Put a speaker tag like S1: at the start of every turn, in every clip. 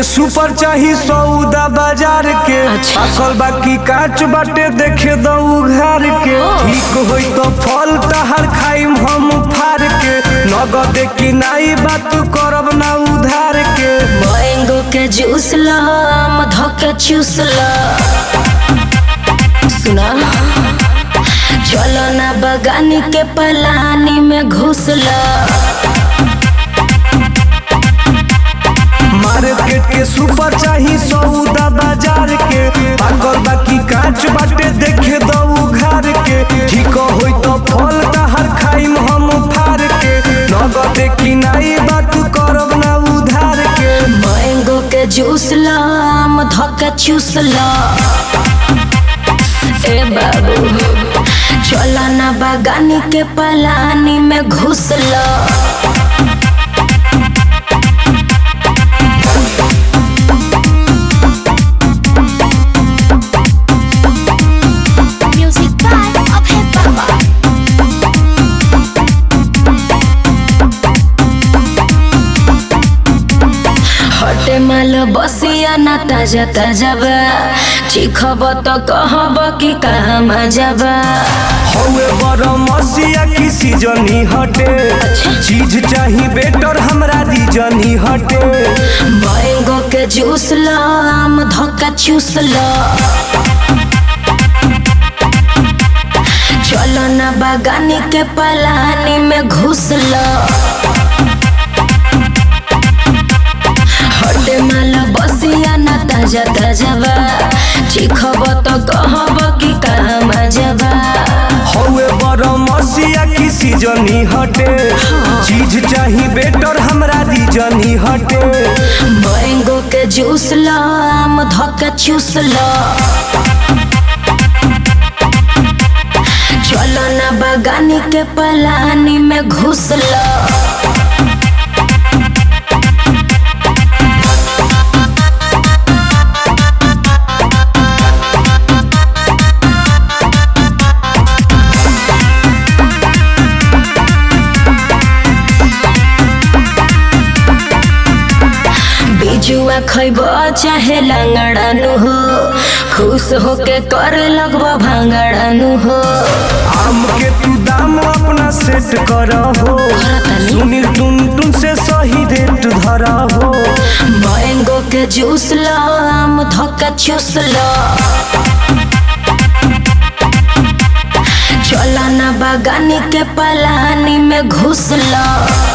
S1: के सुपर चाही सौदा बाजार के
S2: अच्छा।
S1: पाकल बाकी काच बाटे देखे दऊ घर के ठीक होई तो फल तहार खाइम हम फार के नगद की नाई बात करब ना उधार के
S2: मैंगो के जूस ला मधो के चूस ला सुना चलो ना बगानी के पलानी में घुस ला
S1: मार्केट के सुपर चाही सौदा बाजार के पाकल बाकी काच बाटे देखे दऊ घर के ठीक होई तो फल तहार खाइम हम फार के नगद की नाई बात करब ना उधार के
S2: मैंगो के जूस ला मधो के चूस ला ए बाबू चलो ना बगानी के पलानी में घुस ला
S3: Music by Abhay Baba.
S2: हटे माल बसिया ना ताजा ताजा बा चिखब तो कहब कि कहाँ मजा बा
S1: हौवे बड़ मसिया की सीजनी हटे चीज चाही बेटर हमरा रीजनी हटे
S2: मैंगो के जूस ला आम धक्का चूस ला चलो ना बागानी के पलानी में घुस ला हटे माल बसिया ना ताजा ताजा बा चिखब तो कहब कि कहाँ मजा बा
S1: हौवे बड़ मसिया की सीजनी हटे चीज चाही बेटर हमरा रीजनी हटे
S2: मैंगो के जूस ला आम धक्का चूस ला चलो ना बगानी के पलानी में घुस ला बिजुआ खैब चाहे लंगड़ानु हो खुश होके कर लगब भांगड़ानु हो
S1: आम के तू दाम अपना सेट कर हो
S2: करतानी।
S1: सुनील टुन टुन से सही रेट धरा हो
S2: मैंगो के जूस ला आम धक्का चूस ला चला ना बगानी के पलानी में घुस ला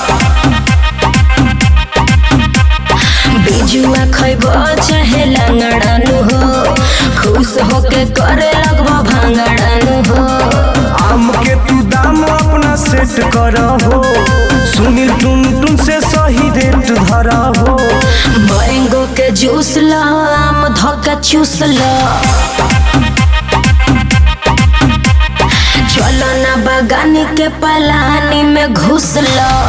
S2: बिजुआ खैब चाहे लंगड़ानु हो खुश होके करे लगब भांगड़ानु हो
S1: आम के तू दाम अपना सेट कर हो सुनील टुन टुन से सही रेट धरा हो
S2: मैंगो के जूस ला आम धक्का चूस ला चलो ना बगानी के पलानी में घुस ला